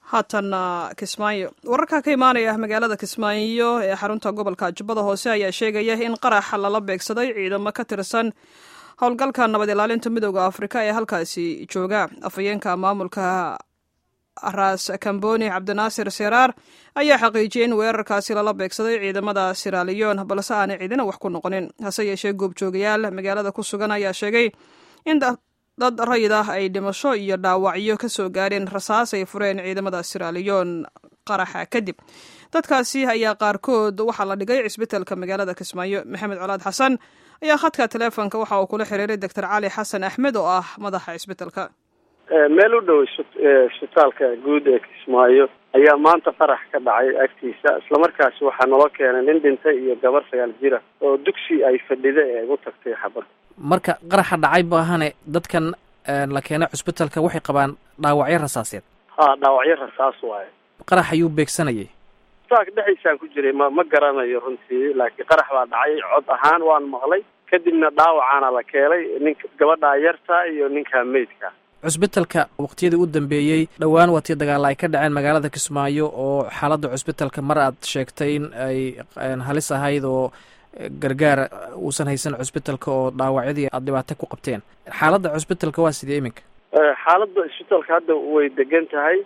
haatana kismaayo wararka ka imaanaya magaalada kismaayo ee xarunta gobolka jubbada hoose ayaa sheegaya in qarax lala beegsaday ciidamo ka tirsan howlgalka nabad ilaalinta midooda afrika ee halkaasi jooga afhayeenka maamulka ras kamboni cabdinaasir siraar ayaa xaqiijiyey in weerarkaasi lala beegsaday ciidamada siraliyon balse aanay ciidina wax ku noqonin hase yeeshee goobjoogayaal magaalada ku sugan ayaa sheegay in dad rayid ah ay dhimasho iyo dhaawacyo ka soo gaareen rasaas ay fureen ciidamada siraliyon qaraxa kadib dadkaasi ayaa qaarkood waxaa la dhigay cisbitalka magaalada kismaayo maxamed colaad xasan ayaa khadka teleefonka waxa uu kula xiriiray doctor cali xasan axmed oo ah madaxa cisbitalka meel u dhow isbitaalka guud ee kismaayo ayaa maanta qarax ka dhacay agtiisa islamarkaasi waxaa naloo keenay nin dhintay iyo gabar sagaal jira oo dugsi ay fadhida ee ugu tagtay xabad marka qaraxa dhacay baahane dadkan la keenay cusbitalka waxay qabaan dhaawacyo rasaaseed ha dhaawacyo rasaas waaye qarax ayuu beegsanayay saak dhexdiisaan ku jiray ma ma garanayo runtii laakiin qarax baa dhacay cod ahaan waan maqlay kadibna dhaawacaana la keenay ninka gabadhaa yarta iyo ninka meydka cusbitalka waqtiyadii u dambeeyey dhowaan waatii dagaalla ay ka dhaceen magaalada kismaayo oo xaaladda cusbitalka mar aad sheegtay in ay halis ahayd oo gargaar uusan haysan cusbitalka oo dhaawacyadii aad dhibaato ku qabteen xaaladda cusbitalka waa sidee iminka xaaladda cusbitalka hadda way degan tahay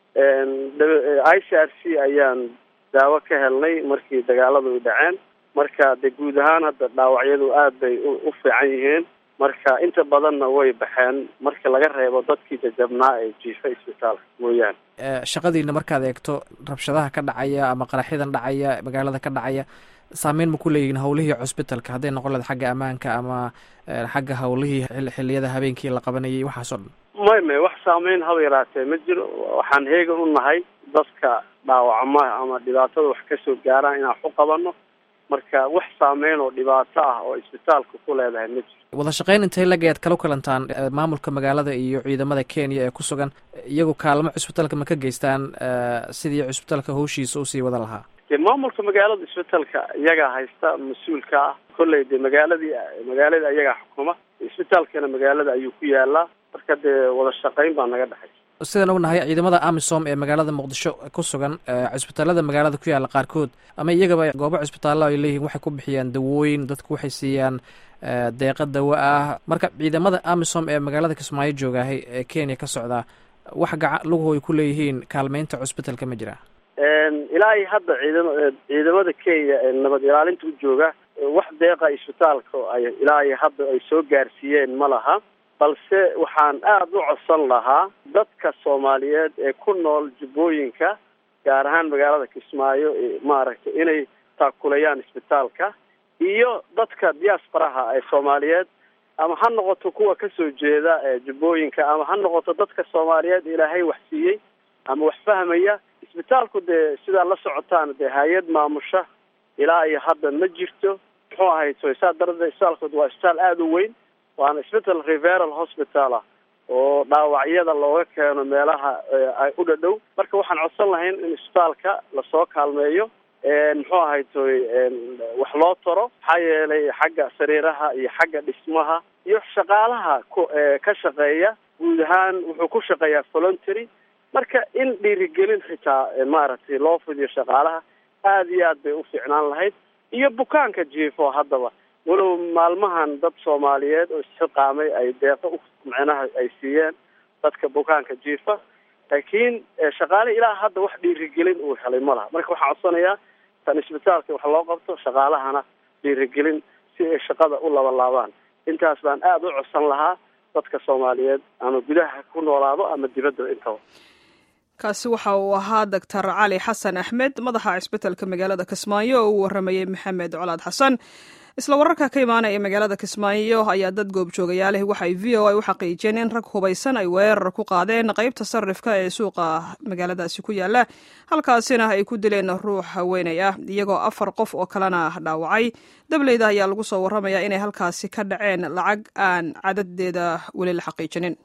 i c r c ayaan daawo ka helnay markii dagaaladu ay dhaceen marka de guud ahaan hadda dhaawacyadu aad bay u fiican yihiin marka inta badanna way baxeen marka laga reebo dadkii jajabnaa ee jiifa isbitaalka mooyaane shaqadiina markaad eegto rabshadaha ka dhacaya ama qaraxyadan dhacaya magaalada ka dhacaya saameyn ma ku leeyihiin howlihii cusbitalka hadday noqon lahayd xagga ammaanka ama xagga howlihii xilliyada habeenkii la qabanayay waxaasoo dhan may may wax saameyn haba yaraatee ma jiro waxaan heegan u nahay dadka dhaawacma ama dhibaatada wax kasoo gaaraan inaan waxu qabano marka wax saameyn oo dhibaato ah oo isbitaalka ku leedahay ma jiro wada shaqeyn intay lagay aad kala kulantaan maamulka magaalada iyo ciidamada kenya ee ku sugan iyagu kaalmo cusbitalka ma ka geystaan sidii cusbitalka hawshiisa usii wada lahaa de maamulka magaalada isbitaalka iyagaa haysta mas-uulka ah kolley de magaaladii magaalada iyagaa xukuma isbitaalkana magaalada ayuu ku yaalaa marka dee wada shaqeyn baa naga dhexay sidaan ognahay ciidamada amisom ee magaalada muqdisho ku sugan cusbitaalada magaalada ku yaalla qaarkood ama iyagaba goobo cusbitaallo ay leeyihiin waxay ku bixiyaan dawooyin dadku waxay siiyaan deeqa dawo ah marka ciidamada amisom ee magaalada kismaayo joogaahay ee kenya ka socdaa wax gaca luguhu ay ku leeyihiin kaalmeynta cusbitalka ma jira ilaa iyo hadda ciidam ciidamada kenya ee nabad ilaalinta u jooga wax deeqa isbitaalka ay ilaa iyo hadda ay soo gaarsiiyeen ma laha balse waxaan aada u codsan lahaa dadka soomaaliyeed ee ku nool jubbooyinka gaar ahaan magaalada kismaayo maaragtay inay taakulayaan isbitaalka iyo dadka diasparaha ee soomaaliyeed ama ha noqoto kuwa kasoo jeeda jubbooyinka ama ha noqoto dadka soomaaliyeed ilaahay wax siiyey ama wax fahmaya isbitaalku dee sidaa la socotaan dee hay-ad maamusha ilaa iyo hadda ma jirto muxuu ahayd so saa darada isbitaalkood waa isbitaal aada u weyn waana isbital reveral hospital ah oo dhaawacyada looga keeno meelaha ay u dhadhow marka waxaan codsan lahayn in isbitaalka lasoo kaalmeeyo muxuu ahayd toy wax loo taro maxaa yeelay xagga sariiraha iyo xagga dhismaha iyo shaqaalaha ku ka shaqeeya guud ahaan wuxuu ku shaqeeyaa voluntary marka in dhiirigelin xitaa maaragtay loo fidiyo shaqaalaha aada iyo aad bay u fiicnaan lahayd iyo bukaanka jiifo haddaba walow maalmahan dad soomaaliyeed oo isxiqaamay ay deeqo u micnaha ay siiyeen dadka bukaanka jiifa laakiin shaqaale ilaa hadda wax dhiirigelin uu helay ma laha marka waxaan codsanayaa tan isbitaalka wax loo qabto shaqaalahana dhiirigelin si ay shaqada u labalaabaan intaas baan aada u codsan lahaa dadka soomaaliyeed ama gudaha ku noolaado ama dibadda intaba kaasi waxa uu ahaa doctor cali xasan axmed madaxa cisbitalka magaalada kismaayo oo uu waramayey maxamed colaad xasan isla wararka ka imaanaya magaalada kismaayo ayaa dad goobjoogayaaleh waxay v o a u xaqiijiyeen in rag hubaysan ay weerar ku qaadeen qeybta sarifka ee suuqa magaaladaasi ku yaala halkaasina ay ku dileen ruux haweenay ah iyagoo afar qof oo kalena dhaawacay dableyda ayaa lagu soo waramayaa inay halkaasi ka dhaceen lacag aan cadadeeda weli la xaqiijinin